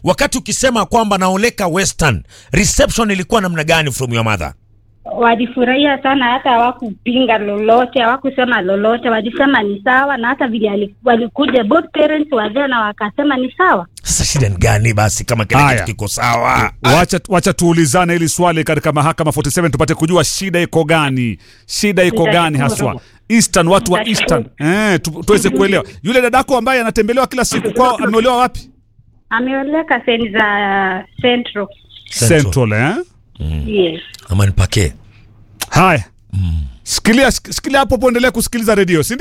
wakati ukisema kwamba naoleka Western, reception ilikuwa namna gani from your mother? walifurahia sana, hata hawakupinga lolote, hawakusema lolote, walisema ni sawa, na hata vile ali- walikuja both parents wazee na wakasema ni sawa. Sasa shida ni gani basi kama kile Haya. kitu kiko sawa? Wacha, wacha tuulizane hili swali katika mahakama 47 tupate kujua shida iko gani, shida iko gani haswa Eastern, watu wa Eastern eh, tu, tuweze kuelewa. Yule dadako ambaye anatembelewa kila siku kwao ameolewa wapi? Ameoleka sehemu za Central. Central. Central eh? Yes. Ama nipake Haya, shikilia shikilia hapo, poendelea kusikiliza redio, si